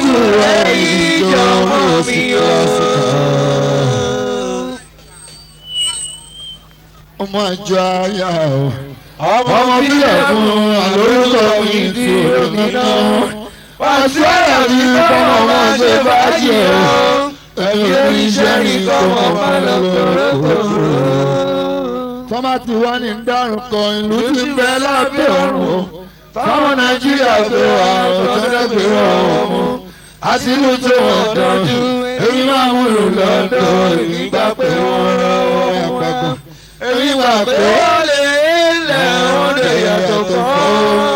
ẹ̀yìn jọmọ mi o. ọmọ àjọ ayá o ọmọ bílẹ̀ fún àlórúkọ mi tí òní náà. Wàásù ọ̀rọ̀ mi kọ́mọ máa ṣe bàjẹ́ o. Ẹ̀yin oníṣẹ́ mi kọ́mọ máa lọ kọ̀ọ̀kọ̀. tọ́mà tí wọ́n ní dárúkọ kan ìlú ti ń bẹ lábẹ́ ọ̀run o Fáwọn Nàìjíríà gbé wa ọ̀tọ́lẹ̀ gbé wa ọmọ. Àsìlú tó wọ́n tọ́jú. Èmi máa mú lò lọ́dọ̀ èmi gbà pé wọ́n rán wọn àpapọ̀. Èmi gbà pé wọ́n lè lẹ̀ wọ́n lè yàtọ̀ fún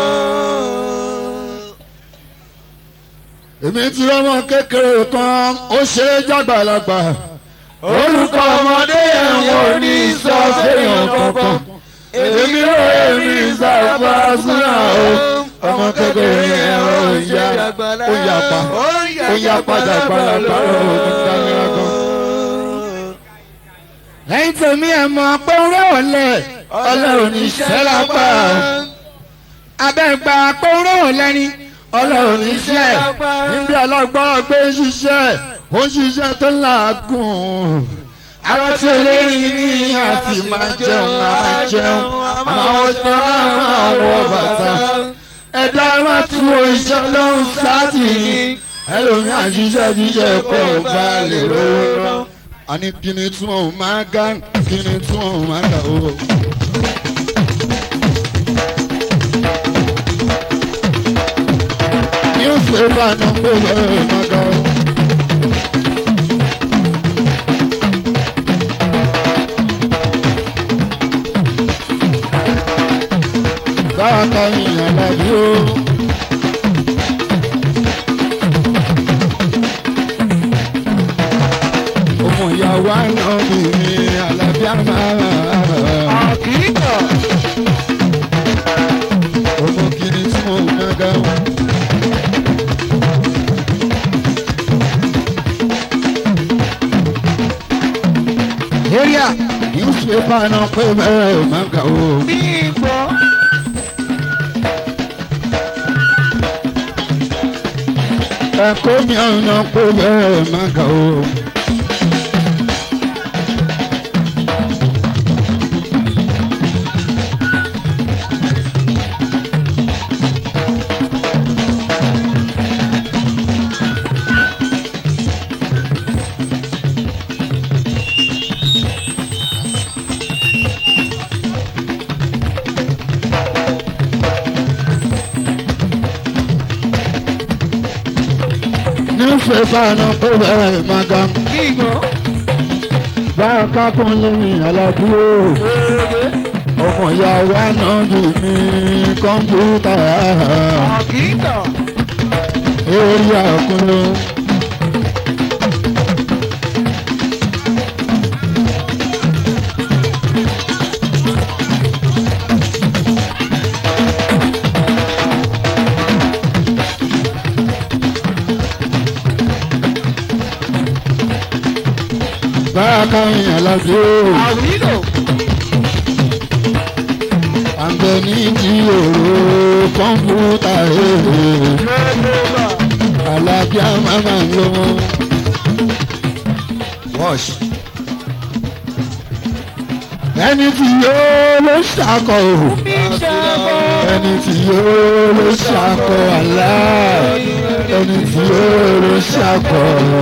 èmi ti rọ́mọ kékeré kan ó ṣe é jágbàlagbà orúkọ ọmọdé yẹn wọ́n ní sọ fẹ́yàn kankan èmi ò èmi ìsàfà súnà o ọmọ kékeré yẹn ó yá ó yà pa ó yà padà gbàlagbà òun dáníra gan. lẹ́yìn tèmi ẹ̀ mọ̀ pé ń rẹ̀ ọ̀lẹ́ ọlọ́run ní iṣẹ́ lápá abẹ́gbà pé ń rẹ̀ ọ̀lẹ́ ni ọlọ́run ní iṣẹ́ níbi ọlọ́gbọ́n gbé ṣiṣẹ́ ó ń ṣiṣẹ́ tó làágùn àwọn tí olórin ní àti máa jẹun máa jẹun àwọn tó máa wọ bàtà ẹ̀dá máa tú iṣẹ́ lọ́hùn sáàtì ẹlòmí àṣìṣe jíjẹ kó o bá lè rówó lọ. àní kíni tún òun máa gá kíni tún òun máa gà ó. newspaper náà ń gbé bẹ́ẹ̀ máa gà ó. báwa yìí àlàyé o. ọmọ ìyàwó àná mi ni àlàbíà máa. àkíkà. ọmọ kìíní tí mo ń gbàgbà wọn. area newspaper náà pé bẹ́ẹ̀ máa ga o. bí ìgbọ́. ẹ̀kọ́ mi ọ̀nà pé bẹ́ẹ̀ máa ga o. newspaper náà pé bẹ́ẹ̀ máa ga. bí ìgbọ́. báyọ̀ ká kún lẹ́yìn aládùúgbò. ọmọ ìyàwó àná jù mí kọ́mpútà. àkíkà. orí àkúnlé. báyọ̀ ká yìn aládùúgbò. àwílò. àgbẹ̀ ní ti òru kọ́mpútà èèyàn. lẹ́gbẹ̀ẹ́bà. alábíà máma ń lọ. wash. ẹni tí yóò ló ṣàkọ o. bí ìṣàbọ̀. ẹni tí yóò ló ṣàkọ àlá. ẹni tí yóò ló ṣàkọ.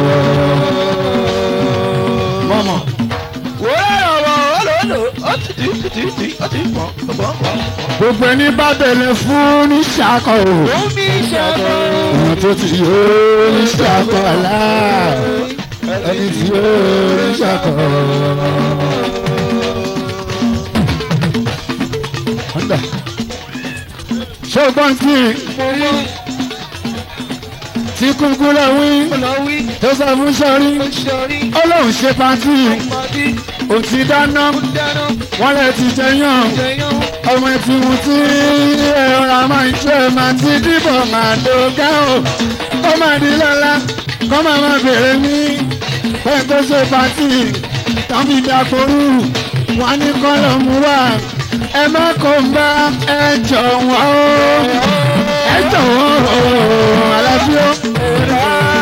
mọ́mọ́ wọ́n ọ̀rọ̀ olóòlò ó ti di ti di ti ó ti pọ̀ pọ̀ pọ̀. gbogbo ẹni bá bẹ̀rẹ̀ fún ní ṣàkọ o. ó bí ìṣàbọ̀. ẹni tó ti yóò ló ṣàkọ àlá. ẹni tí yóò ló ṣàkọ. Honda. ṣùgbọ́n tí tí kúkú lọ wí olówí tó sọ fún sọ́rí sọrí ọlọ́run ṣe pàtí ọmọdé ò ti dáná dáná wọ́n lè ti jẹyàn jẹyàn ọmọ ẹtì mú tí ẹ̀rọ máa ń ṣe máa ti dìbò máa dògá o ó máa di lọ́la kó máa máa bèrè ní pé tó ṣe pàtí tán fi dàpọ̀rù wọn ní kọ́lọ̀ mú wá ẹ má kó ń bá ẹ jọ̀wọ́ o ẹ jọ̀wọ́ o àlàáfíà.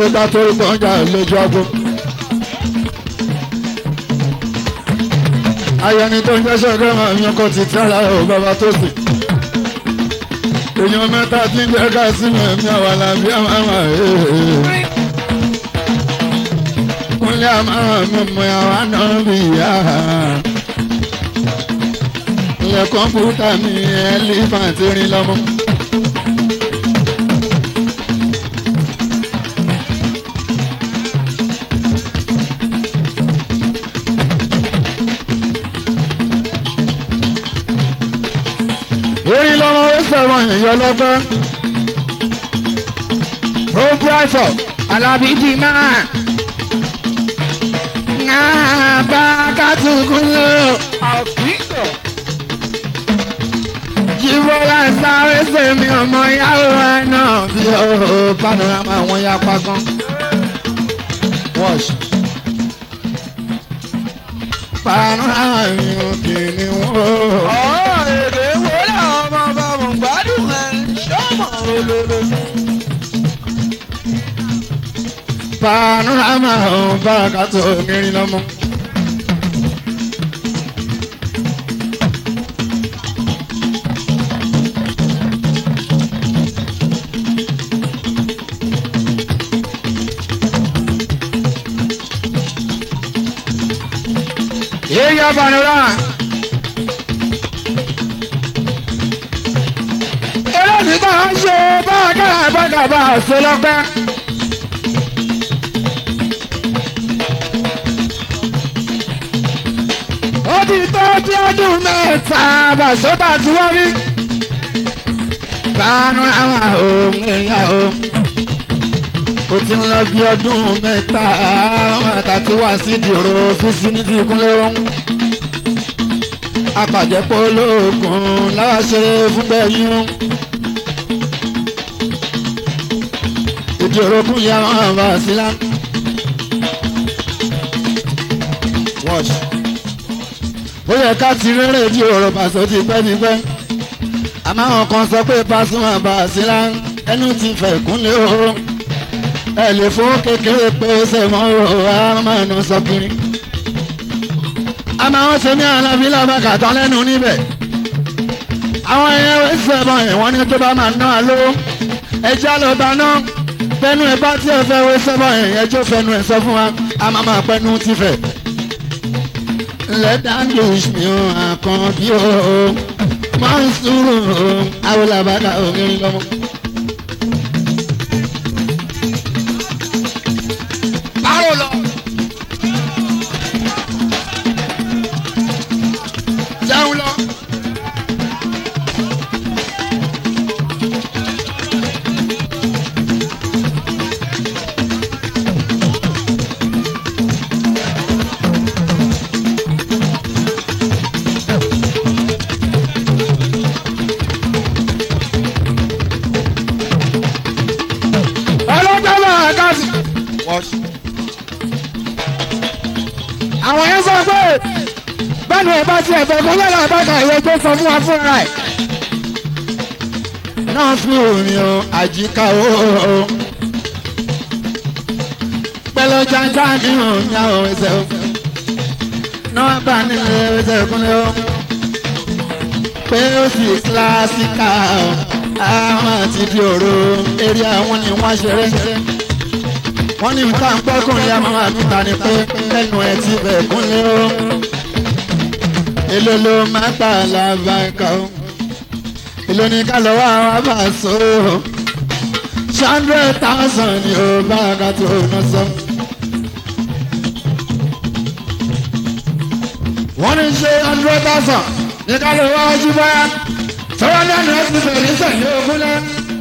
ìgbà tó rí gbọ́njà lójú ọgbọ́n. ayẹni tó ń jẹ́sẹ̀ gẹ́gẹ́ mi kò ti tẹ́ra ò bàbá tó sì. èèyàn mẹ́ta tí ń jẹ́ ká sí mi ẹ̀mí àwọn alábí àmàmà ẹ̀ẹ́. kúnlẹ̀ àmàmà mi mọ àwọn àná bí ìyá. ilẹ̀ kọ́mpútà mi ẹ̀ lè máa ti rin lọ́mọ. orí lọ́mọ ó sọ̀rọ̀ èèyàn lọ́gbọ́n. ó búrọ́sọ̀ alábí di máa. náà bá kátùkún lò. jíbọ́lá sáré sèmi ọmọ yàrá wa náà bí ó panorama wọn yá pagán. wash. panorama yìí kì í ní wọ́n. èdè wo làwọn ọmọ ọba mọ̀ gbádùn ẹ̀ ṣọ́mọ̀ olólo. panorama ọ̀hún bárakato mìíràn lọ́mọ. yíyá panorama. eléyìí bá a ṣe bá a kára bá a bá a ṣe lọ́gbẹ́. ó ti tó tí ọdún mẹ́ta bàṣọ́tà tí wọ́n rí. bánú àwọn ohun èèyàn o. ó ti ń lọ bí ọdún mẹ́ta mẹ́ta tí wà sí ìdìrò fífi ní ti kúnlẹ̀ ohun. apàjẹ́pọ̀ olóògùn láṣẹ fún bẹ́yìn. ìdìrò kún yà wọ́n bá sí lá. Watch ó yẹ ká ti rẹ́rẹ́ di ọ̀rọ̀ pàṣẹ ti pẹ́ ti pẹ́ àmọ́ àwọn kan sọ pé Pasuma Basira ẹnu ti fẹ̀ kúnlẹ̀ o ẹ lè fún kékeré pé sẹ́mọ́ o àmọ́nù sọ kiri àmọ́ àwọn sẹ́mi alábí làbàkà tán lẹ́nu níbẹ̀ àwọn ẹ̀yẹ wẹ́ sẹ́mọ́ ẹ̀ wọ́n ní tó bá máa ná àlọ́ ẹjẹ́ ló bá ná pẹ́nu ẹ̀ bá tí ẹ fẹ́ wẹ́ sẹ́mọ́ ẹ̀ ẹjọ́ fẹ́nu ẹ̀ sọ fún wa àmọ́ máa pẹ́nu ti fẹ̀ let that lose me o àkànbí o máa ń sùúrù o awolabada ògiri lọ́mọ. báwo lọ. jẹun lọ. ọlọ́jọ́ máa ká sí. àwọn yẹn sọ pé bẹ́ẹ̀ni ẹ̀ bá tiẹ̀ fẹ́ kó lọ́la ìbáka ìwé tó sọ fún wa fúnra ẹ̀. náà fi omi o àjíká o pẹ̀lú jájá ní omi àwọn ẹsẹ̀ o náà bá nílé ẹsẹ̀ kúnlẹ̀ o pé ó sì kíláàsìkà o àwọn àti di òru eré àwọn ni wọ́n ṣeré wọ́n ní nǹkan pọ́kùnrin àmọ́ àtúntà ni pé lẹ́nu ẹ̀ ti bẹ̀ kúnlẹ̀ o èlò ló máa gbà lábàkà o èlò ní ká lọ́wọ́ àwọn àbàṣọ o hundred thousand ni o bá a ká tó ná sọ. wọ́n ní ṣe hundred thousand ní ká lọ́wọ́ ojú báyà sọ́wọ́n lẹ́nu ẹ̀ ti bẹ̀rẹ̀ sẹ́yìn ogún lẹ́.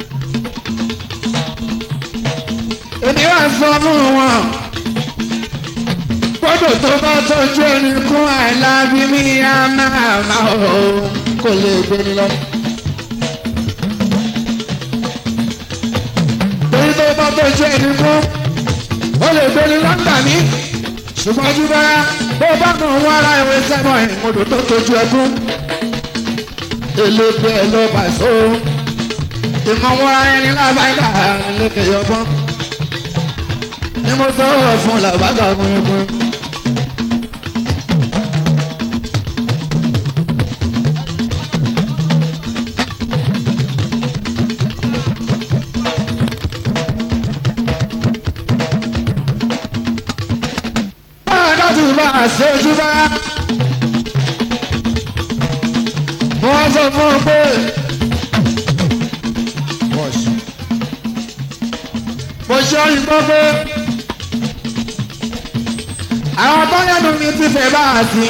èmi wà sọ fún wọn gbọ́dọ̀ tó bá tọ́jú ẹni kún àìlábí mi á máa máa ò kò lè gbé ni lọ. torí tó bá tọ́jú ẹni kún ó lè gbé ni lọ́gbà mí ṣùgbọ́n ojú bá bó bá kàn wọ́n ara ìwé sẹ́mọ̀ ìmọ̀dọ̀ tó tọ́jú ẹkún elébe ẹ ló bá so ìmọ̀ wọn ẹni lábàáyà lókè yọbọ́n ni mo sọ fún làbákà kúnkún. báwa dájú bá a ṣe ojú bá. wọ́n sọ fún un pé. mo ṣe ọyìn gbọ́ pé àwọn bọ́lẹ́nu mi ti fẹ́ bá a sí.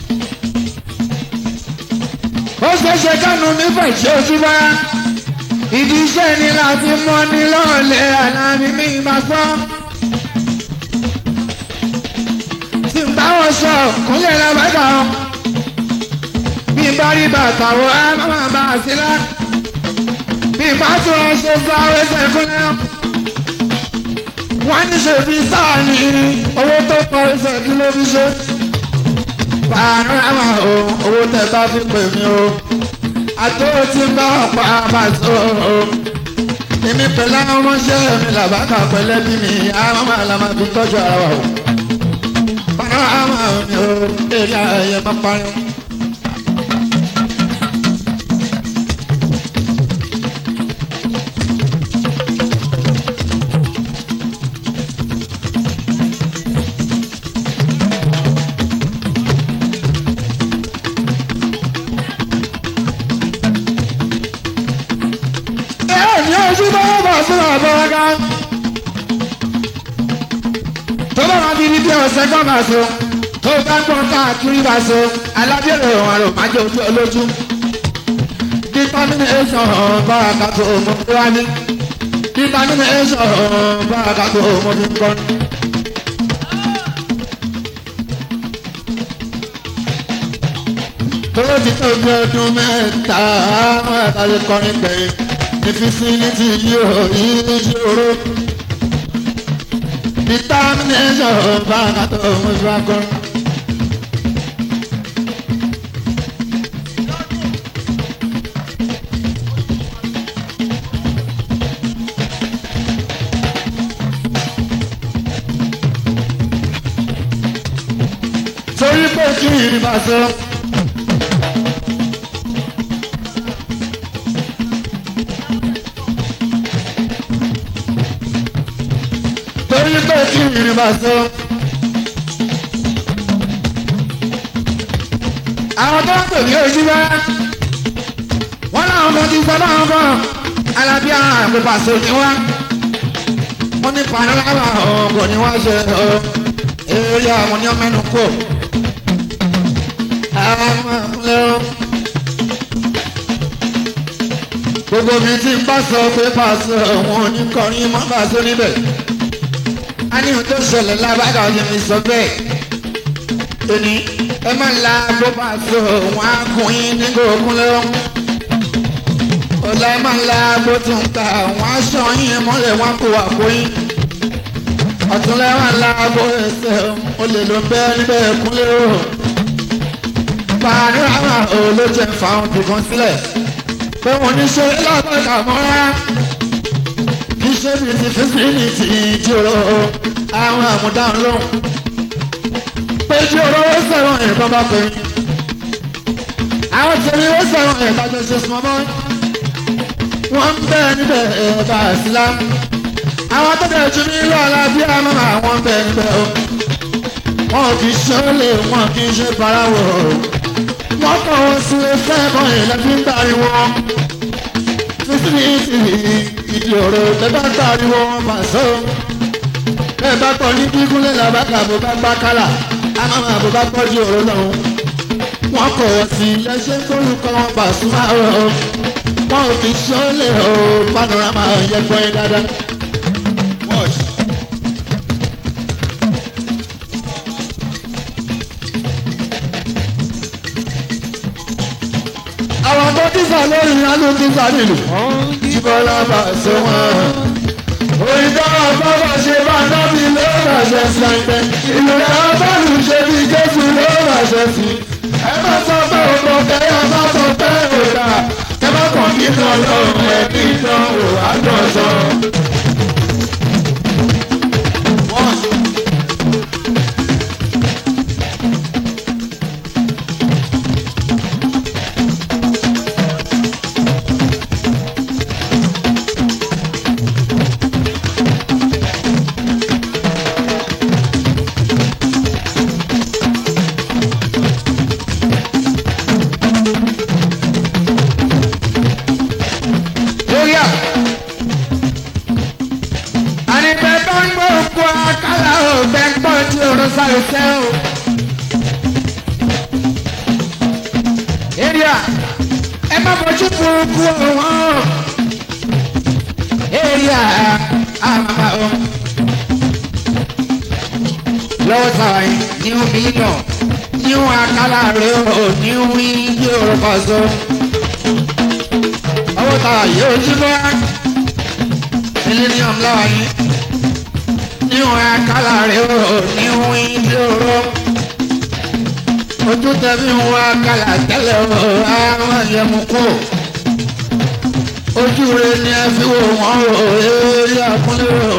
ó ṣe ṣe kánú mi fẹ́ ṣe ojú bá. ìdí iṣẹ́ ni láti mọ́ ní lọ́ọ̀lẹ́ àlàmì mi máa sọ. tí n bá wọn sọ kúnlẹ̀ lábàgà ọ́. bí n bá rí bàtà wọ á máa bá a sí lá. bí n bá tún ọ ṣe fún àwọn ẹsẹ̀ kúnlẹ̀ ọ́ wọ́n ní ṣe fi sáà ní owó tó pọ̀ ẹsẹ̀ kí ló fi ṣe. Pàrọ̀mà o, owó tẹ bá fi pè mí o. Àtó tí ń bá ọ̀pá bá so o. Èmi pẹ̀lú àwọn ọmọọṣẹ́ mi làbákà pẹ̀lẹ́ bí mi, àwọn máa la máa fi tọ́jú ara wa o. Pàrọ̀mà mi o, èrè ayẹyẹ máa parí. ní ojú bá bọ̀ fún àbọ̀wọ́gá. tó bá wọn fi ní bí ọ̀sẹ̀ kan bá so tó bá ń gbọ́n káàkiri bá so alábẹ́rẹ́ òun àrò má jẹ́ ojú olójú. determination báraka tó mọ tó wá ní. determination báraka tó mọ tó ń kọ́ ní. tó ti tó bí ọdún mẹ́ta àwọn ẹ̀ka lè kọrin gbẹ̀yìn ìfísílítì yóò ìṣòro determination báńkà tó mú ìfakọ́. torí pé kí ìrìbà sọ. torí pé kí ìrìn bá sọ. àwọn tó ń pè ní ojú bá wọn làwọn kan ti sọ báwọn kan alábíà àpèpà so ni wá wọn ní panorama ọkọ ni wọn ṣe ọ eré àwọn ní ọmọ ẹnu kò àwọn ọmọ gbogbo mi ti ń bá sọ pé pàṣẹ òun ò ní kọrin mọ́ pàṣẹ níbẹ̀ a ní ohun tó ṣẹlẹ̀ lábàgà ọ̀sẹ̀ mi sọ bẹ́ẹ̀ tóní ẹ máa la bó bá so wọn á kún yín ní gòkun lọ ọ̀la ẹ máa la bó tún ta wọn á sọ yín mọ́lẹ̀ wọn kó wà kó yín ọ̀túnla ẹ máa la bó ẹsẹ̀ o lè lọ bẹ́ẹ̀ níbẹ̀ kúnlẹ̀ o panorama ò ló jẹ fáwọn dùkọ́ sílẹ̀ pé wọ́n ní ṣe lábàgà mọ́ra iṣẹ́ mi ti fi sí ní ti ìjòrò àwọn àmúdáhùn lóhùn. pé ìjòrò ó sẹ̀wọ̀n ẹ̀kọ́ bá pè mí. àwọn tèmi ó sẹ̀wọ̀n ẹ̀ka tó ṣe sùn mọ́. wọ́n ń bẹ̀ níbẹ̀ ẹ̀ka àsìlá. àwọn tó dẹ̀ ju nílò alábí àmọ́ àwọn ń bẹ̀ níbẹ̀ o. wọn kì í ṣe ó lè wọn kì í ṣe paráwọ̀ o. wọ́n kàn wọ́n sí ẹsẹ̀ ẹ̀kọ́ ìlẹ́fí ń pariwo. sísí ìdí ọ̀rọ̀ bẹ́ẹ̀ bá pariwo wọn mà sọ. bẹ́ẹ̀ bá kọ́ ní kíkúnlẹ̀ làbákà bó bá gbá kálà àmàmà bó bá pọ́jú ọ̀rọ̀ lọ́hùn. wọ́n kọ̀ wọ́n sí lẹ́sẹ̀ kórúkọ wọn bà súnmọ́ ọ̀rọ̀. wọn ò fi sọ́lẹ̀ o panorama yẹ gbọ́ yín dáadáa. àwọn tó dísà lórí ìyanu dísà nílùú. jíbọ́lá bá ṣe wọ́n. òyìnbó bàbá ṣe bá nábì ló bá ṣe sí ẹgbẹ́. ìlú náà bọ́ọ̀lù ṣe bí jésù ló bá ṣe sí. ẹ má sọ pé òkò kẹyà má sọ pé òdà. ẹ má kàn kí kan lọ́rùn ẹ kí kan ò àgbọ̀nsọ. wọ́n má fojú burúkú wọn. èrìà àmàmà o. lọ́wọ́ sáà yìí ní omi náà ní wọn akálà rẹ̀ ò ní wí bí orúkọ so. owó táwa yóò jí bọ́ millennium lọ́wọ́ yìí ní wọn akálà rẹ̀ ò ní wí bí orúkọ ojú tẹ̀mí wọn kàlà tẹ́lẹ̀ o àwọn yẹmu kú ojú rẹ ni ẹ fi wò wọ́n o eré àkúnlé o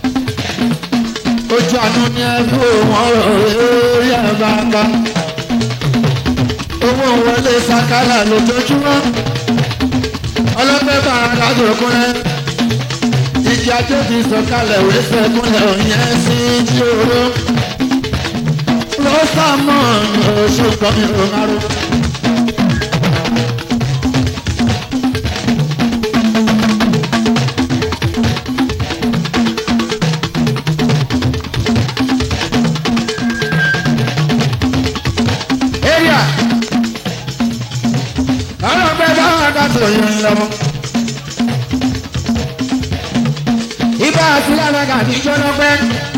ojú àánú ni ẹ fi wò wọ́n o eré àbáńgá owó wọlé sakala lójoojúmọ́ ọlọ́pẹ́ bá adájọ́ kúnlẹ̀ ìjì ajé ti sọ̀kalẹ̀ wẹ́sẹ̀ kúnlẹ̀ òyìn sí tí oró lọ́sàmọ́ oṣù kọ́mi ọ̀hárò. area àwọn ọgbẹ́ bá wà kátó yẹn lọ́wọ́. ibà àti lánàá kì í jóná pẹ́.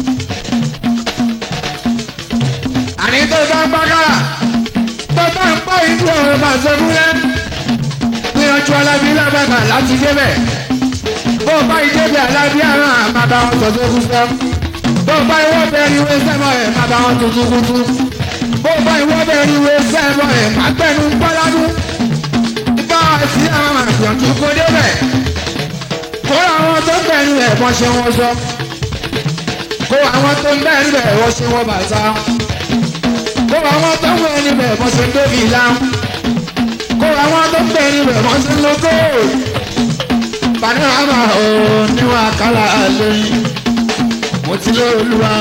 àní tó bá ń gbàgàrà tó bá ń pọ̀ ìlú ọ̀rọ̀ bá sọ́kúnlẹ̀ gbìyànjú alábí lábàgà láti débẹ̀ bó o bá ìdébẹ̀ alábí àrùn àmà bá wọn sọ̀tún kú sẹ́ bó o bá ìwọ́ bẹ̀rẹ̀ ìwé sẹ́mọ̀ ẹ̀ má bá wọn tuntun kútu bó o bá ìwọ́ bẹ̀rẹ̀ ìwé sẹ́mọ̀ ẹ̀ má gbẹ̀nu gbọ́ládún ibà sí àwọn àgbìyànjú kó débẹ̀ kó àwọn tó bẹ̀rù ẹ̀ bọ́ ṣe wọ́n sọ kó àwọn tó bẹ̀rù ẹ̀ wọ́n ṣe wọ́n bàtà kó àwọn tó ń wẹ̀ níbẹ̀ mọ́ ṣe ń débi ìlà kó àwọn tó ń bẹ̀ níbẹ̀ mọ́ ṣe ń lo góòlù panorama ò níwọ̀n àkàlà lóyún mo ti lé olúwa.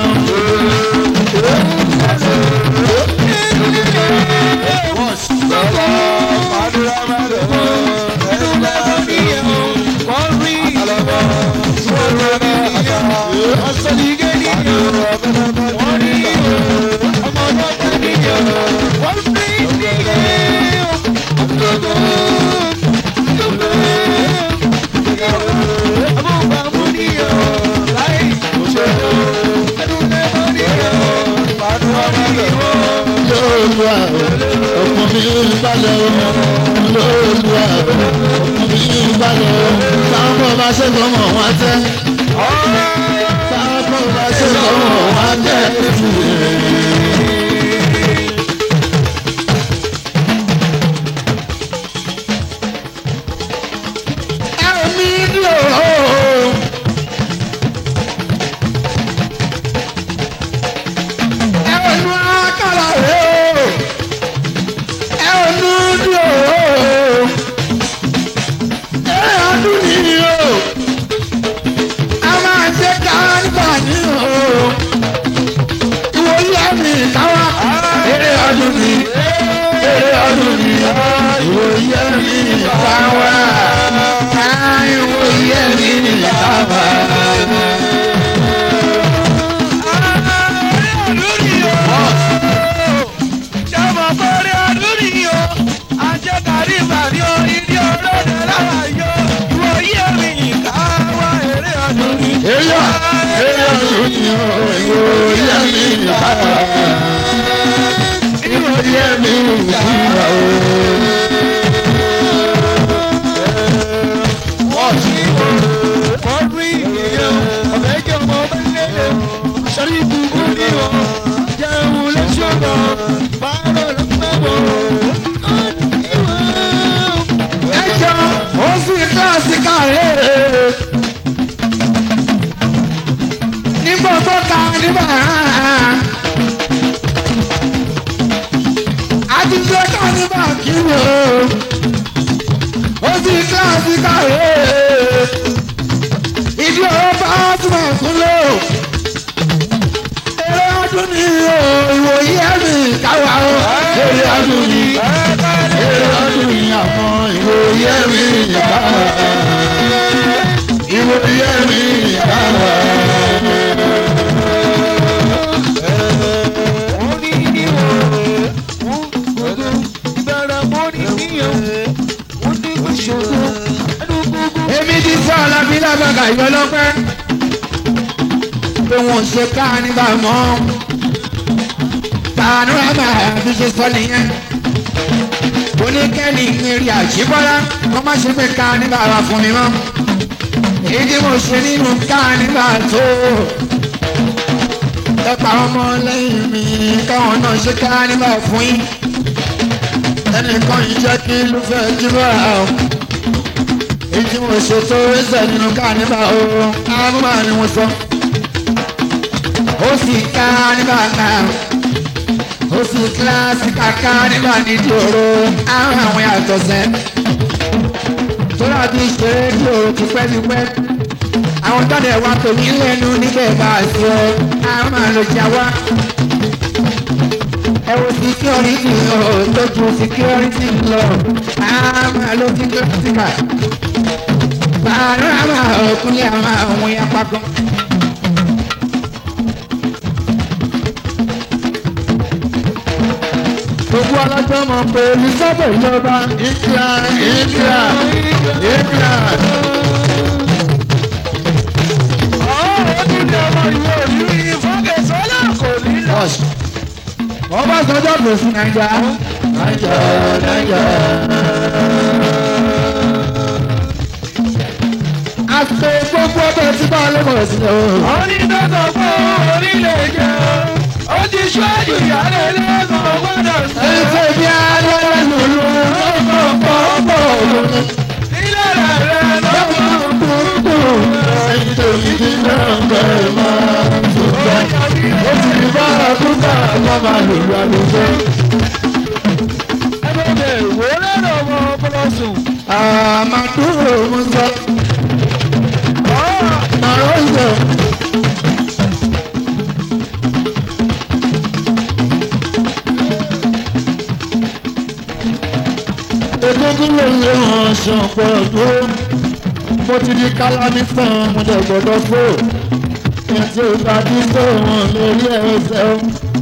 lóòlùwà ọkùnrin mi balẹ̀ o lóòlùwà ọkùnrin mi balẹ̀ o táwọn kò bá ṣe kọ́ mọ̀ wọ́n tẹ́ táwọn kò bá ṣe kọ́ mọ̀ wọ́n tẹ́. ẹ̀mí lò ó. ẹnu akara rẹ o ẹnu dùn o ẹ ọdún nìyí o a máa ṣe káńtà ní o ìwòye mi káwá eré ọdún ni eré ọdún ni ìwòye mi káwá ìwòye mi káwá. Eya, eya lóni o, ìwòye mi káwá. Ìwòye mi káwá o. Ẹjọ́ ó sì kíláàsì kàrẹ́. Nígbà tó ka nígbà ìwé lọ́pẹ́ pé wọ́n ṣe ká nígbà mọ́ panorama bí ṣe sọ nìyẹn oníkẹ́ni ìrìn àṣìbọ́lá wọ́n má ṣe pé ká nígbà wà fún mi mọ́ èyí tí mo ṣe nínú ká nígbà tó ẹ̀pà ọmọ lẹ́yìn mi káwọn náà ṣe ká nígbà fún yín ẹnìkan yìí jẹ́ kí ló fẹ́ jí bọ́ra o èyí tí mo ṣe tó ẹsẹ̀ nínú ká nígbà o àmúmá ni mo sọ ó sì ká nígbà náà ó sì kíláàsì kàkà nígbà nídìí òru àwọn àwọn yàtọ̀ sẹ́ tóra bí ṣeré ní òru tipẹ́tipẹ́ àwọn tọ́lẹ̀ wa kò ní lẹ́nu níbẹ̀ bá a sọ àwọn máa lọ jà wá ẹ wo security lọ lójú security lọ àwọn máa lọ sí kíláàsìkà bàárà máa ọkùnrin àwọn àwọn yapa gan. gbogbo ọlọ́jọ́ mọ̀ pé elizabeth ìjọba india india india. ọba sọjọ́ kò sí naija naija naija. àti gbogbo ọbẹ̀ tí bá a lè mọ̀ sí i. onídọ́tọ̀ fún orílẹ̀-èdè ó ti ṣáájú ìyáálé lẹ́sàn-án gbọ́dọ̀ sí. Ẹ̀fẹ̀ bí alẹ́ lòlù lọ́kọ̀ pọ̀pọ̀ lòlù. nílẹ̀ rẹ̀ lọ́wọ́ Ẹyin tó yí kí náà bẹ̀rẹ̀ máa tó gbà. Ó ti di bá àkúkà kọ́ máa lò lù àlùfẹ́. ẹgbẹ́ ìwé lẹ́nu ọmọ ọpọlọsùn. Àmàdúró mo sọ. Màrọ́ ìjọ. Egungun ló lé wọn ṣọ̀pọ̀ ọdún. Mo ti di kálámí fún mo dẹ̀ gbọ́dọ̀ fò. Ètò ìbàdí tó wọn lórí ẹsẹ̀ o.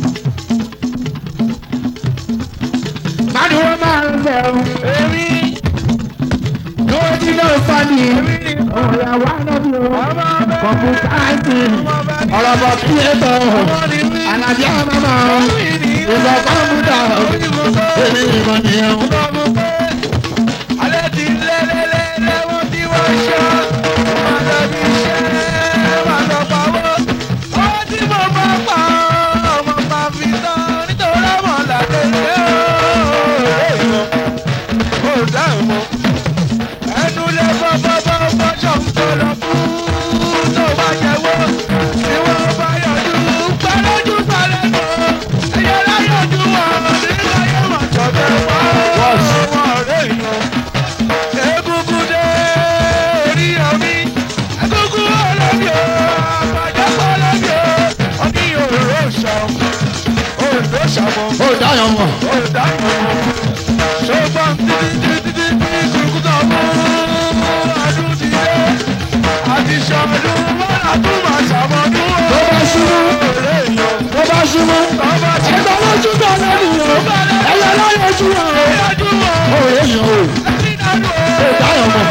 Màdùwọ́ máa ń bẹ̀ o. èmi Lówó tí náà fani. Ọ̀rọ̀ àwa náà bí o. Kọ̀m̀pútà àìsàn. Ọ̀rọ̀ bọ̀ kí ẹ tọ̀. Àlàbí àmàmà. Ìgbà kọ̀m̀pútà. Èmi ìmọ̀ nìyẹn o. alẹ́ ti lẹ́lẹ́lẹ́lẹ́ wọ́n ti wá ṣọ́ wọ́n lọ bí iṣẹ́ wọ́n lọ pawọ́ ó tí mo bá pa ọmọ bá fi tán nítorí ọmọ làdé ṣe ó ó dáhùn mọ́ ẹnu lè bọ́ bọ́ bọ́ bọ́ ṣọ̀ ń tó lọ fún tó bá jẹ́wọ́ tí wọ́n bá yọjú gbẹ́lójú sálẹ̀ nù ẹ̀yẹ láyọjú wọn nígbà yẹn wọ́n jọ bẹ́ẹ̀ wọ́n wọ́n rẹ̀ yàn egungun dé orí omi egungun ọlọ́bì o àbàjẹ́pọ̀ ọlọ́bì o ọdí òróró ṣàm òróró ṣàmọ́ Ó dáyọ̀ mọ̀. òdáyọ̀ ṣùgbọ́n títí títí títí kúrúkú tó mú ọdún ti dé àti ṣọdún wọn àtún máa ṣàmọ́dún Tó bá ṣubú. òróró èèyàn Tó bá ṣubú. ọba tí Ẹgbẹ́ lójú bọ̀ lẹ́nu o. Ẹyẹ láyé ojú wọn o. ìyájú wọn. Ó rè yàn o. Ó dáyọ̀ mọ̀.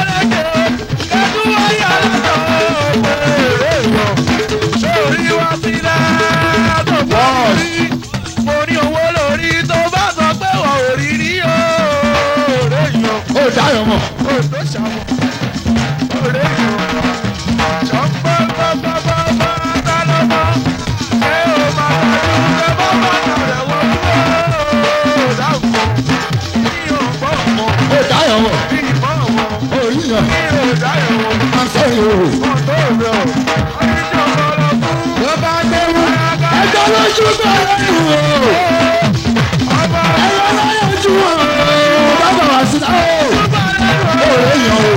Ó dáyọ̀ mọ̀. Ó dáyọ̀ mọ̀. Ó rí yàn. I'm sorry o. Tó bá dẹ́rù. Ẹgbẹ́ lójú bọ̀ lẹ́nu o. Ẹyẹ láyé ojú wọn o. Bàbá wa sí náà o. Ó rè yàn o.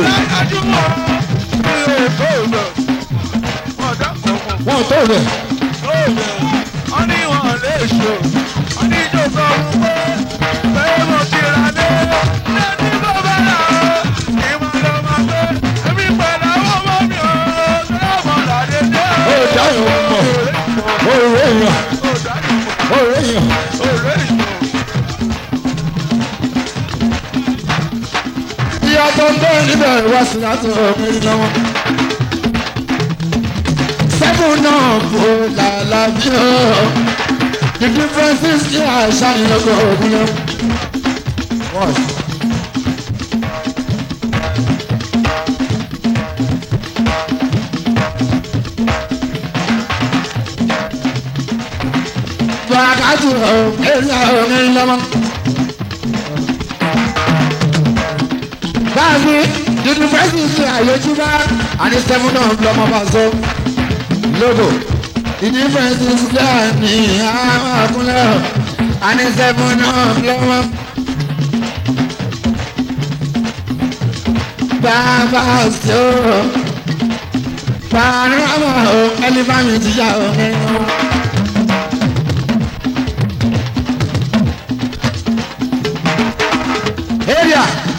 Wọ́n tó rẹ̀. wọ́n ní wọn lè ṣò wọ́n ní ìjọ sọ fún pé pé mo ti ra lé lẹ́ni bó bá rà ó ní mo lọ máa gbé èmi pẹ̀lú àwọn ọmọ mi ò sọ́dọ̀ ọmọ làdé dé. Ó dáyọ̀ mọ̀. Ó rè yàn. Ó dájú Ó rè yàn. òré ìṣó. Ìyá tó ń bẹ́ẹ̀ níbẹ̀ wá sí láti ọ̀gbìn lọ́wọ́. seven náà kò lálàbí o. The difference is kí àṣà ìlọ́gbọ̀ ògùn lọ. Wákàtí ọ̀ ẹ̀yà òní lọ́mọ. Báyìí, the difference is kí àyèjú bá àní seven náà lọ́mọ bá sọ. Lógo, the difference is kí àní àwọn àkúnlẹ̀ àní seven náà lọ́mọ. Bàbá sí o, panorama o, ẹlẹ́fàmì ti yà o nínú. area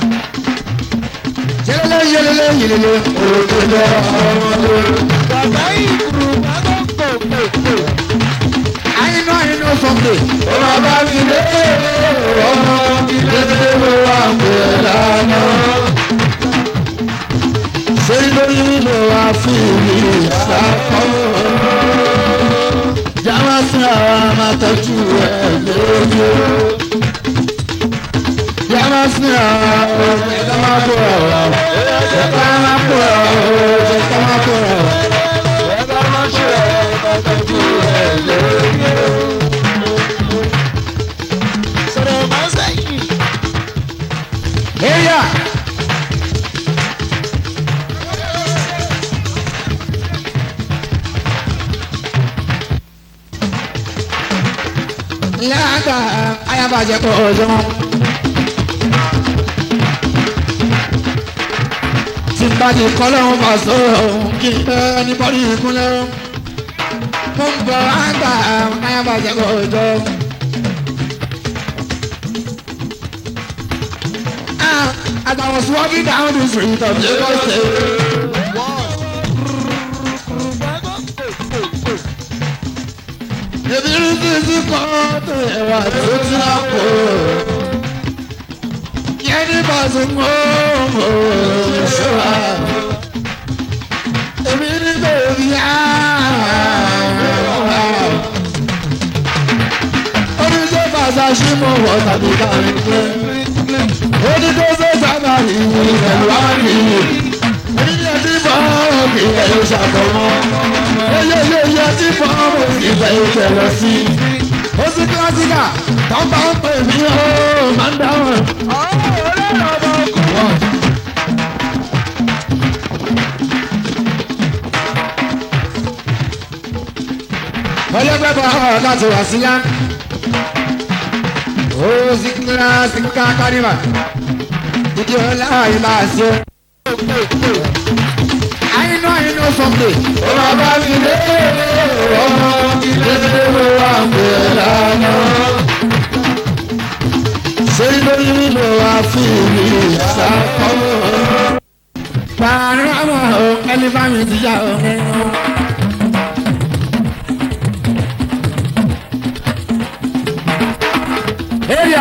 yelele yelele yelele olùdókòwò ọmọdé. bàbá ìkùrù bàbá pòpòpò. àyínú àyínú sunday. ọmọ bá mi lé ọmọ ìdílé mo wà pé lánà. ṣé lórí ló wá fi mi ṣàkó. jáwá sí àwọn amátọ́jú ẹ̀ lójú. jáwá sí àwọn ẹ̀ka máa bọ̀ ọ̀rọ̀. ẹ̀ka máa bọ̀ ọ̀rọ̀. ẹ̀ka máa bọ̀ ọ̀rọ̀. ẹ bá má ṣe pàtàkì ẹ lóye. sọ̀rọ̀ má sẹ́yìn. area. lága ayabajẹ kọ ọjọ́ tí bá ti kọ́ lọ́wọ́ bá sọ̀rọ̀ kí n bẹ́ ẹni bọ́dí ìkúnlẹ̀ mo ń bọ̀ àgbà ayabajẹ kọ ọjọ́. As I was walking down the street of Lagos State, ebi rí sísí kan tó ẹwà tó ti rà pò. Yẹ́nì bá ti mú mú ṣọ́ra. Ebi ní bèbí á. Oníṣẹ́ bàtà ṣí mọ̀ wọ́n tàbí kárí pé. Oníṣẹ́ fẹ́ sábà rí pẹ̀lú àárín. Oníṣẹ́ tí bọ́ọ̀rọ̀ kì í ẹ̀yọ́ ṣàkọ́mọ́. Eyeyeye tí bọ́ọ̀rọ̀ kì í ẹ̀yọ́ ṣẹlẹ̀ sí. Ó sì kílásíkà tó bá ń pè mí ó máa ń dáhùn. Ọlọ́pẹ́ bọ̀ ọ̀rọ̀ láti wà sílá. Ó sì kílásíkà kárìmà. Ìdí ọlá yìí máa ṣe. Àyínú àyínú sọ̀tẹ̀. ọmọ bá mi lé ọmọ ìdílé mo wà pé lánà. Ṣé lórí ló wá fi mi ṣàkọ́? Panorama o, ẹlẹ́fàmì ti yá o nínú. Area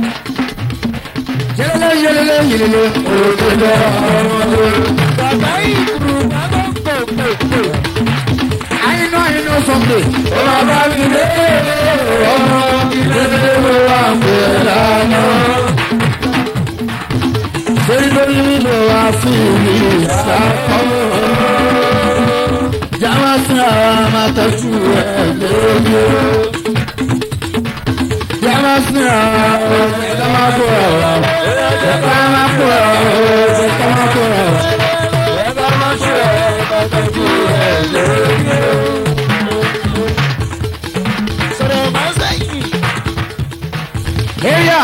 yelele yelele yelele olùdókòwò ọmọdé. bàbá ìkùrù bàbá pòpòpò. Àyínú àyínú sọ̀tẹ̀. ọmọ bá mi lé ọmọ ìdílé mo wà pé lánà. Ṣé lórí ló wá fi mi ṣàkọ́? Jáwá sí àwọn amátọ́jú ẹ̀ lójú. Jáwá sí àwọn ẹ̀ka máa bọ̀ ọ̀rọ̀. Ẹ̀ka máa bọ̀ ọ̀rọ̀. Ẹ̀ka máa bọ̀ ọ̀rọ̀. ẹ bá má ṣe pàtàkì ẹ lóye. sọ̀rọ̀ má sẹ́yìn. Area.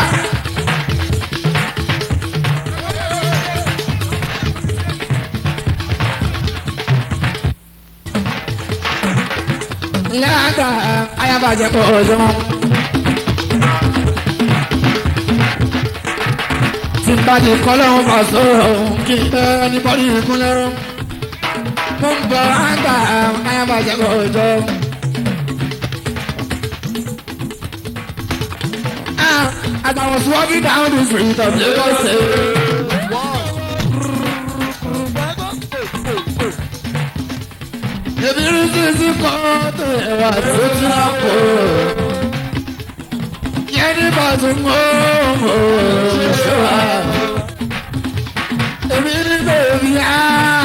Lága ayabajẹ kọ ọjọ́. Tí n bá ti kọ́ lọ́wọ́ bá sọ̀rọ̀ kí n bẹ́ ẹni bọ́dí ìkúnlẹ̀ rọ. Mo ń bọ̀ àgbà ayabajẹ kọ ọjọ́. Ah, As I was walking down the street of Lagos State. èmi rí sísí kan tó ẹwà tó tún á kó. yẹn ní bàtún mọ́ ṣọ́ra. èmi ní bèbí á.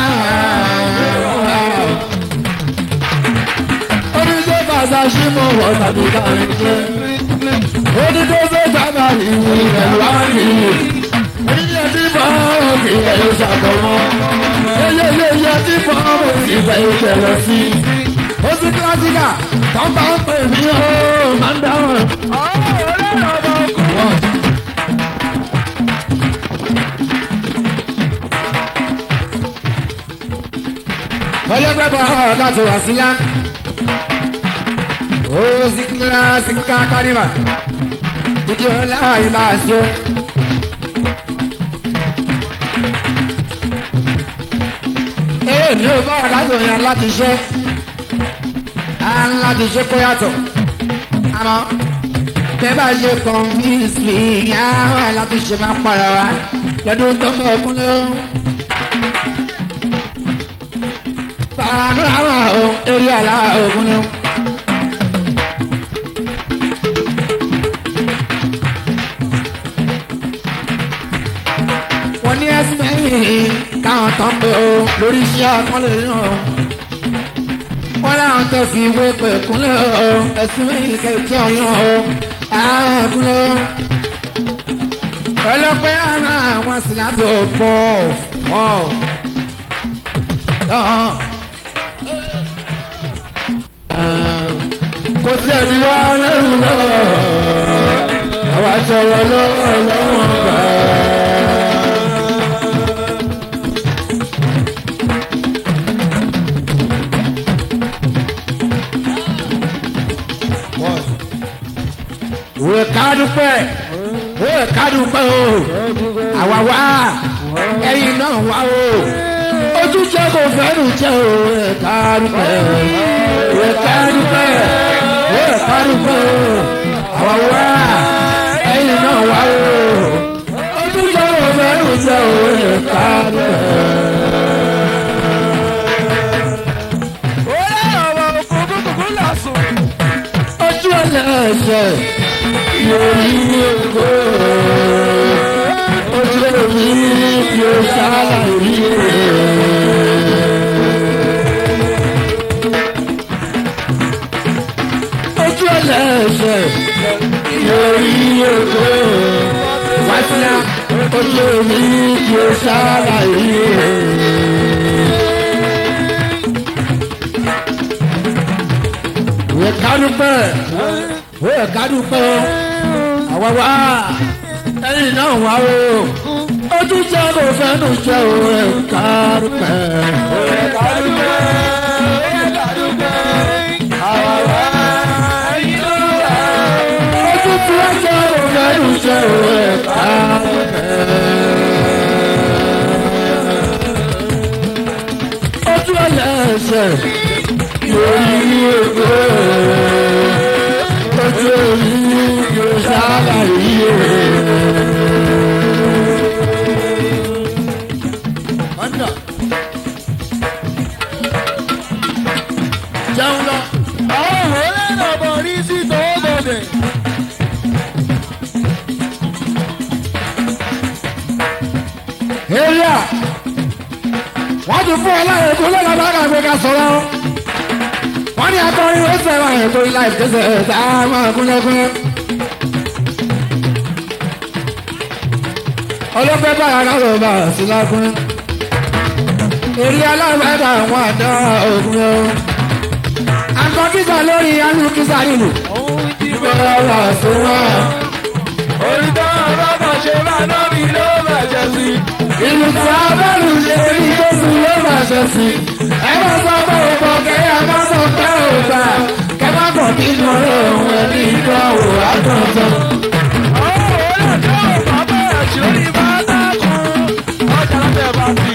oníṣẹ́ bàtà sí mọ̀ wọ́n tàbí káàrin jẹ́. oníṣẹ́ sọ́jà ìwé rẹ̀ wá nìyí. oníṣẹ́ tí bọ́ọ̀ kì í ẹ̀ ṣàkómọ́ yeyeyeye tí fọ́ọ̀mù ìfẹ́ ìṣẹ̀lẹ̀ sí. ó sì kílásíkà tó bá ń pè mí ó máa ń dáhùn. ọlọ́gbẹ́ bọ̀ ọ́ láti wá sílá. ó sì kílásíkà kárìmà. ìdí ọlá ìlà àṣẹ. ee ní o bá wà láti òyìn láti ṣe á láti ṣe kó yàtọ̀ àmọ́ bẹ́ẹ̀ bá ṣe convince me á wà láti ṣe máa para wa lọ́dún tó ń bọ̀ fún ló. Bàbá àwọn ohun eré àlá ògùn ni. wọ́n ní ẹ̀sìn mẹ́yìn káwọn tán pé o lórí iṣẹ́ àkọlé náà. wọ́n láwọn tó fi ìwé pè kúnlẹ̀ o ẹ̀sìn mẹ́yìn kẹ̀kẹ́ ọ̀yàn o ààkúnlẹ̀. ọlọ́pẹ́ àná àwọn sílábì òpó ọ̀ kò sí ẹni wá lẹ́rù náà àwọn aṣọ wọn lọ́wọ́ lọ́wọ́ gbà á. òwe kádùpẹ́ òwe kádùpẹ́ o àwa wá ẹyin náà wá o ojúṣe kò fẹ́rù jẹ́ o òwe kádùpẹ́ òwe kádùpẹ́ òwe kádùpẹ́ o àwa wá ẹyin náà wá o ojúṣe kò fẹ́rù jẹ́ o òwe kádùpẹ́. ojú ẹlẹ́sẹ̀ lórí oko ojú omi bí o ṣàlàyé ojú ẹlẹ́sẹ̀ lórí oko wáṣíà ojú omi bí o ṣàlàyé. Ìwé kádùpẹ́ ó yẹ ká dúpẹ́ o àwa wá ẹ̀yìn náà wá o ojú jẹ́ kò fẹ́nu jẹ́ o ẹ̀ ká dúpẹ́. ó yẹ ká dúpẹ́ ó yẹ ká dúpẹ́ àwa wá ẹ̀yìn náà wá o ojú tí wọ́n jẹ́ kò fẹ́nu jẹ́ o ẹ̀ ká dúpẹ́. ojú ẹlẹ́sẹ̀ lórí ògbó ojú orí yóò sábà yíyó. jẹun lọ. àwọn òwe lẹ́nu ọ̀bọ̀ rí sí tòwó bọ̀dẹ̀. area wọ́n ti fún ọ láyé kó lọ́la bá kà gbé ká sọ̀rọ̀ wọ́n ní akọrin ó fẹ́ràn ẹ̀ torí láì tẹ̀sẹ̀ ẹ̀ tá a máa kúnlẹ̀kúnlẹ̀. ọlọ́pẹ́ bá ara rẹ̀ bá a sí lákùnrin. èrè alábàdà àwọn àdá ògùn ẹ̀ o. àǹkọ́ kíkà lórí alú kíkà nínú. òun ti ìgbà wà fún wa. orí tó ń rọ́bọ̀ ṣe máa ná mi ló bàjẹ́ sí. ìlú tí a bá lù ṣe ní gbèsè ló máa ṣe sí. ẹ má sọ pé o bọ̀ kẹ́yà má sọ pé o gbà. kẹ́ má bọ̀ kí n lọ òun ẹni ìgbà wò á tàn tán. àwọn òwe lẹ́nu ọ̀bọ̀ bẹ̀rẹ̀ sí orí bá dákun. ọjà lábẹ́ bá fi.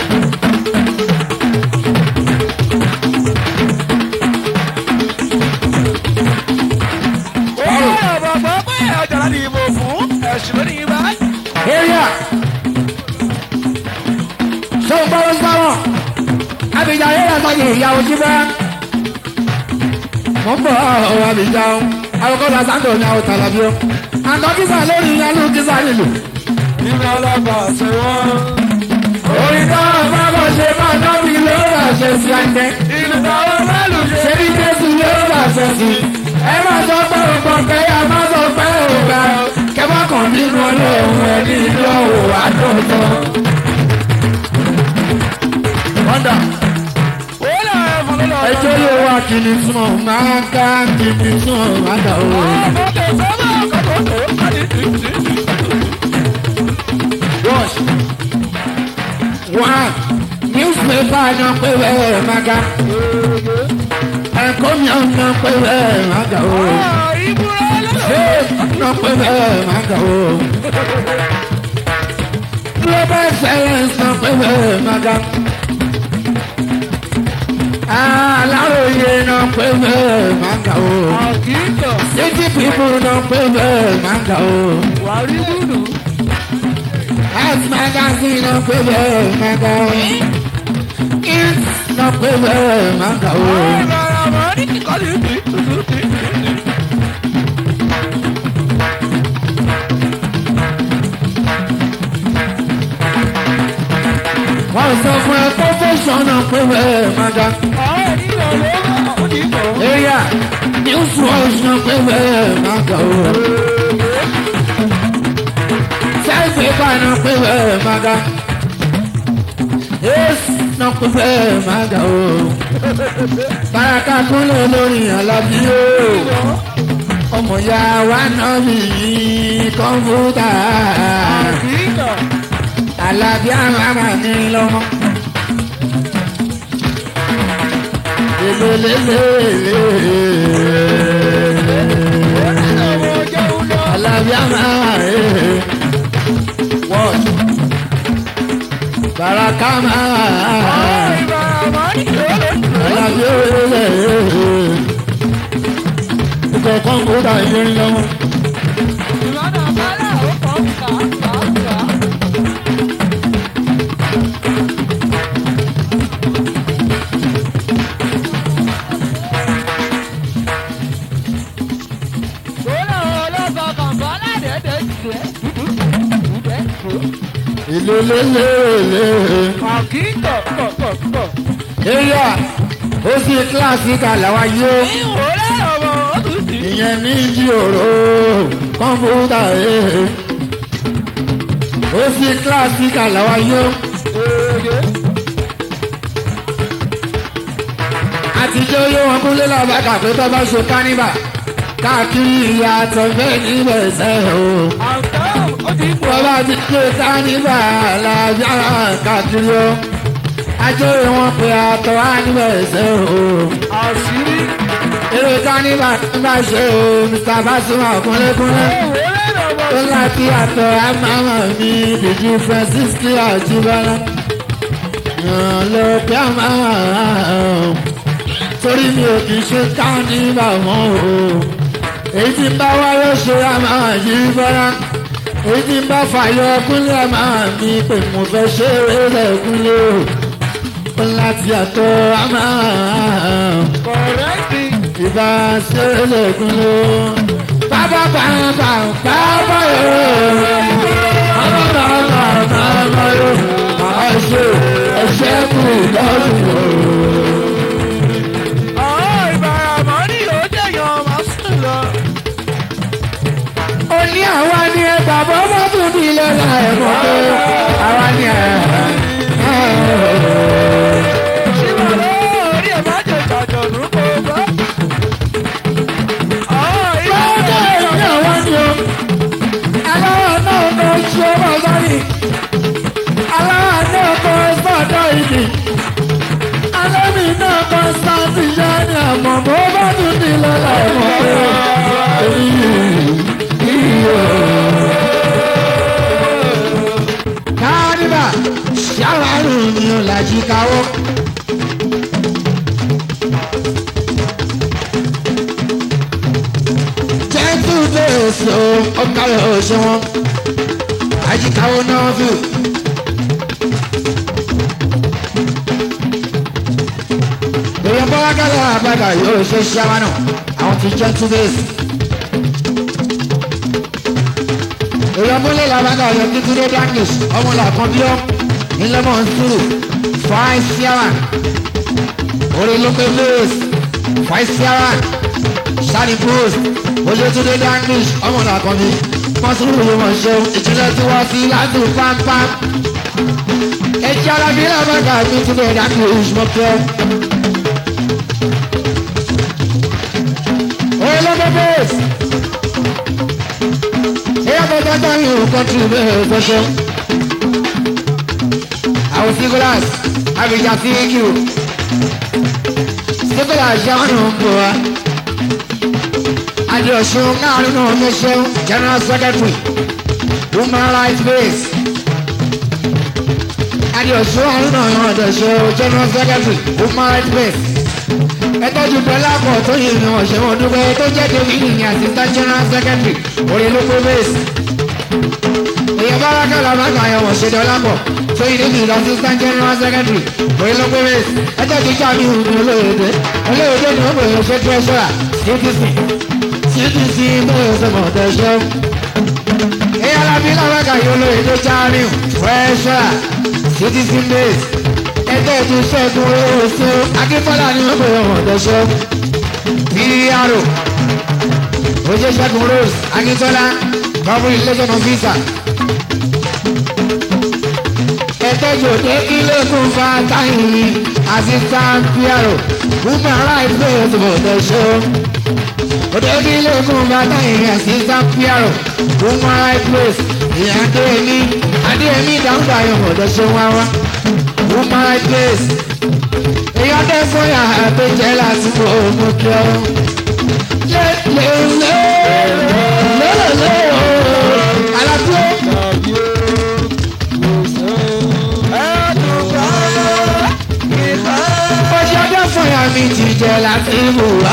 òwe ọ̀bọ̀ gbọ́ pé ọjà láti ìbò fún ẹ̀sùn lónìí bá. area ṣé o gbọ́ wọ́n sáwọn àbíjà yóò yàtọ̀ yìí ìyàwó jí bá. mo ń bọ̀ ọ̀rọ̀ àbíjà o àwòkọ́ta sáńdọ̀ ní àwọn tàlàbí o. àtọ́ kísà lórí ìyálù kísà nílò. Ìgbà ọlọ́pàá ṣe wọ́n. orin táwọn bá bọ̀ ṣe máa dábì lórí àṣẹ sí àjẹ́. Ìgbà ọlọ́pàá ṣe ṣé ní jésù lórí àṣẹ sí. ẹ má sọ pé ògbọ́ kẹ́yà má sọ pé ògbà. kẹ́mọ́ kàn nínú ọlọ́run ẹni lọ́wọ́ àdótọ́. wọ́ndà Wọ́n náà ẹ̀ fún lọ́wọ́. ẹjọ́ yóò wá kìíní sùn máa ká kìíní sùn máa dà o. Wash. One. Newspaper náà pé wẹ́ẹ̀ máa ga. Ẹ̀kọ́ mi náà pé wẹ́ẹ̀ máa ga o. Ṣé náà pé wẹ́ẹ̀ máa ga o. Global science náà pé wẹ́ẹ̀ máa ga. Aláròye náà pé wẹ́ẹ̀ máa ga o. City people náà pé wẹ́ẹ̀ máa ga o. Health magazine náà pé wẹ́ẹ̀ máa ga o. Kids náà pé wẹ́ẹ̀ máa ga o. Wọ́n sọ fún ẹ profession náà pé wẹ́ẹ̀ máa ga. Area news watch náà pé wẹ́ẹ̀ máa ga o. Self paper náà pé wẹ́ẹ̀ máa ga. Ace náà pé wẹ́ẹ̀ máa ga o. Baraka kúnlẹ̀ lórí Alábí o. Ọmọ ya wa náà bí kọ́mpútà. Alábí àmàmà ní lọ́mọ. Lelelelele. Alábí àmàmà ee. Wọ́n. Baraka máa. Alábí òye. Ikọ̀ kọ́mpútà ìyẹn lọ́mọ. Lelelelele. Area ó sì kíláàsìkà làwa yóò. Ìyẹn ní ìjìòrò kọ́mpútà ee. Ó sì kíláàsìkà làwa yóò. Àtijọ́ yóò wọn kúnlé làbàkà pé tó bá ṣe káníbà. Káàkiri ìyàtọ̀ bẹ́ẹ̀ níbẹ̀ sẹ́ o. Bọ́lá ti pé káníbà làbíàrá káàkiri o. Ajọ́rè wọn pe àtọ̀ á níbẹ̀ sẹ́ o. Eré káníbà ń bá ṣe o. Mr. Basuma kúnlékúnlé. Ó láti àtọ̀ àmàmà mi dèjì Francis kí àjíbọ́lá. Yàn lọ pé àmàmà torí mi ò kì í ṣe káníbà mọ́ o. Èyí tí ń bá wáyé ṣe àmàmà yìí bọ́lá èyí tí ń bá fàyọ kúnlẹ̀ máa mi pé mo fẹ́ ṣe eré kúnlẹ̀ o ó láti àtọ́ àmà ìbá ṣe eré kúnlẹ̀ o bàbá bàbá bàbá yóò bàbá bàbá bàbá yóò máa ṣe ẹṣẹ́ kù lọ́dún o. ó ní àwa ni ẹ bàbá bá tún bí lọ́la ẹ̀ mọ́ pé àwa ni ẹ. Lọ́jọ́ ìrọ̀lẹ́ àwa ni o. Aláwọ̀ náà kọ́ ṣe ọmọ sáré. Aláwọ̀ náà kọ́ sọ́dọ̀ ìdì. Alẹ́mi náà kọ́ sáàtì yá ni àmọ́ bó bá tún bí lọ́la ẹ̀ mọ́ pé èyí káníbà ṣàwárò ni ó làjí káwọ́. jẹ́tù bẹ́ẹ̀ sọ ọkàlẹ̀ ọ̀ṣẹ́ wọn àjíkáwọ́ náà fún. bọ́lákàlà àbàgà yóò ṣe ṣáwánà àwọn ti jẹ́ two days. èèyàn múlẹ̀ làbàgà yọ títí dé danish ọmọ làkàn bí ọ́ ńlẹ́mọ̀ ń sùúrù fáìn síáwà orí ló pé lewis fáìn síáwà sani post oyetunde danish ọmọ làkàn bí wọ́n sùúrù yìí wọ́n ṣeun ìjìnlẹ̀ tí wọ́n fi láti pampan ẹjẹ alábí làbàgà mi ti bẹ̀rẹ̀ danish mọ́kẹ́. orí ló pé bẹ́ẹ̀sì ẹ̀yà bẹ́ẹ̀ tó ń yòó kọ́ńtì bẹ́ẹ̀ fọ́ṣọ́ àwọn sígúlàs abidjan fíkì sígúlàs yàrá ń bọ̀ wá adìọ̀sùn náà nínú omiṣẹ́ general secretary human rights base adìọ̀sùn náà nínú ọ̀dọ̀ṣẹ́ general secretary human rights base ẹtọ́jú bẹ́lá pọ̀ tó yẹ ní ọ̀ṣẹ́ wọn dúpẹ́ tó jẹ́ david ní assistant general secretary orílẹ̀-èdè base èèyàn bá rákàlà máa ń gbà yẹn wọ̀ ṣe dọ́là pọ̀ tó yẹ ní ìlú assistant general secretary orílẹ̀-èdè base ẹjọ́ ti jà mí ìhùn olóyèdè olóyèdè ni wọ́n pè é ṣe treasurer ctc ctc bóyá ṣe mọ̀ tẹ̀sán èèyàn lábí làwákà yìí olóyèdè jáàrin treasurer ctc base ẹgbẹ́ ètò ìṣẹ́gun oṣù akínfọ́lá ni wọ́n pè wọ́n tẹ̀sán pr oṣù ṣẹ́gun rose akínfọ́lá government relation officer ẹ̀tẹ́jọ́ dé ilé-ẹ̀kún fàtàyìn assistant pr women rights base for the show òde ilé-ẹ̀kún fàtàyìn assistant pr women rights base ìyá adéyẹmí adéyẹmí dáhùn ayọ̀ for the show wá wá women rights base èyí ọdẹ fọyà àgbẹjẹ láti fọ ọmọ kí ọ lé lé lé lé lé o alábíó. ọjọ́ ọdẹ fọyà mi ti jẹ láti mú wá.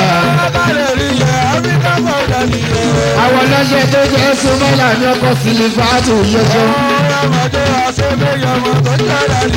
àwọn ọlọ́ṣẹ́ tó jẹ́ súnmọ́lá ní ọkọ̀ sílífà tó yẹ fún.